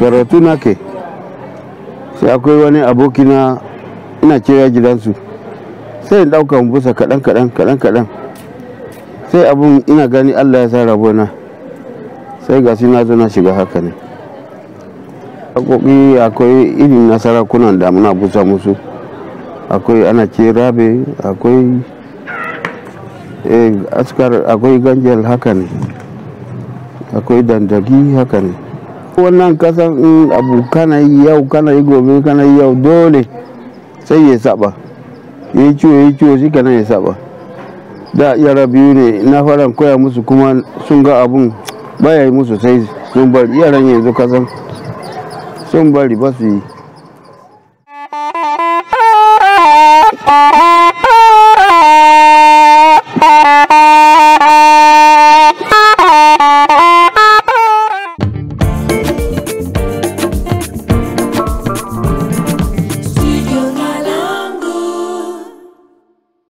karatu nake sai akwai wani abokina ina cewa gidansu sai in ɗauka busa kaɗan kaɗan kaɗan kaɗan sai abun ina gani allah ya sa rabona sai ga na zo na shiga haka ne haƙoƙi akwai irin na sarakunan da muna busa musu akwai ana ce rabe akwai askar akwai ganjel haka ne akwai dandagi haka ne wannan kasan in abu kana yi yau kana yi gobe kana yi yau dole sai ya saba ya yi ciwo ya yi ciwo shi kana ya saba da yara biyu ne na fara koya musu kuma sun ga abun baya yi musu sai sun bari yaran yanzu kasan sun bari ba su yi